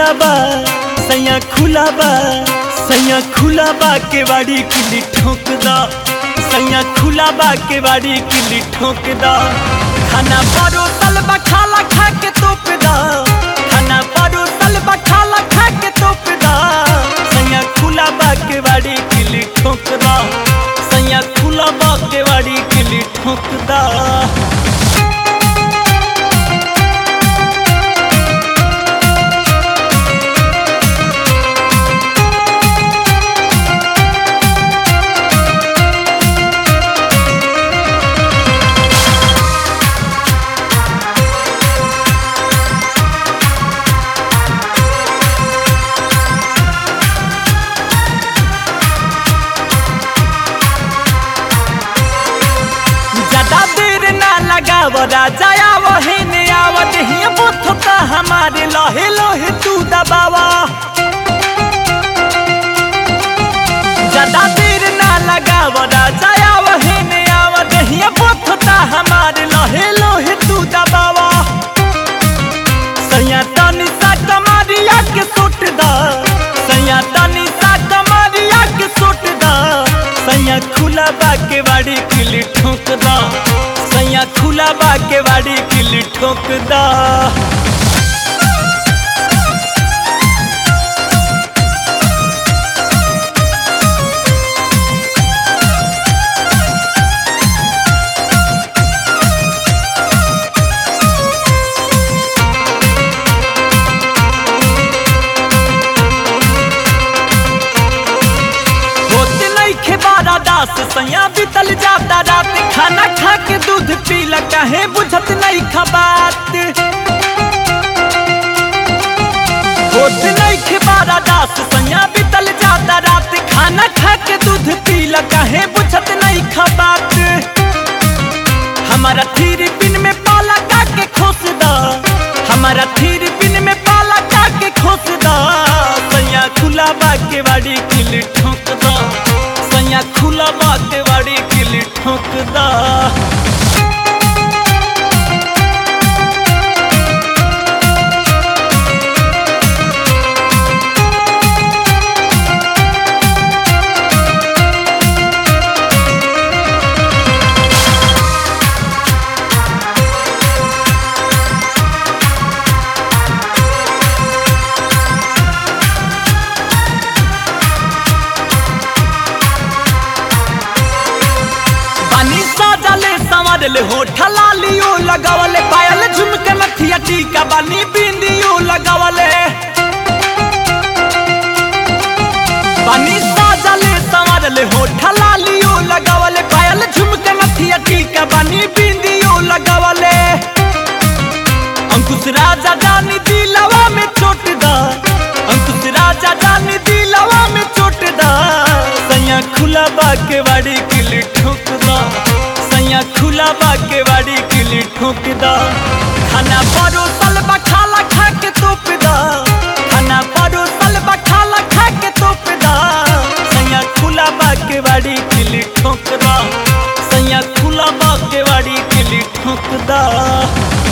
खुला बा सैया खुला बा सैया खुला बा के बाड़ी किली ठोक दा सैया खुला बा के बाड़ी किली ठोक दा खाना परोसल बा खाला खा के तोप दा खाना परोसल बा खाला खा के तोप दा सैया खुला बा के बाड़ी किली ठोक दा सैया खुला बा के बाड़ी किली ठोक दा ज्यादा देर ना लगाव राजा वही ने आवत ही बुथ हमारे लोहे लोहे तू दबावा ज्यादा देर ना लगाव राजा वही ने आवत ही बुथ हमारे लोहे लोहे तू दबावा सैया तनी सा कमारिया के सुट दा सैया तनी सा कमारिया के सुट दा सैया खुला बा के बाड़ी किली ठोक दा सैया खुला बा के बाड़ी किली ठोक दा होत नहीं खेबारा दास सैया बीतल जाता रात खाना खा के दूध पीला काहे बुझत नहीं खबात होत नहीं खेबारा दास सैया बीतल जाता रात खाना खा के दूध पीला काहे बुझत नहीं खबात हमारा थीर पिन में पाला का के खोस दा हमारा थीर पिन में पाला का के खोस दा सैया खुला बा के बाड़ी किली ठोक दा सैया खुला बा के बाड़ी किली ठोक दा बानी साजले संवरले होठ लालियो लगावले पायल झुमके नथिया टीका बानी बिंदियो लगावले बानी साजले संवरले होठ लालियो लगावले पायल झुमके नथिया टीका बानी बिंदियो लगावले अंकुश राजा जानी दिलवा में चोट दा अंकुश राजा जानी दिलवा में चोट दा सैया खुला बा के बाड़ी किली ठोक दा सैया खुला बा के बाड़ी किली ठोक दा खाना परोसल बा खाला खा के तोप दा खाना परोसल बा खाला खा के तोप दा सैया खुला बा के बाड़ी किली ठोक दा सैया खुला बा के बाड़ी किली ठोक दा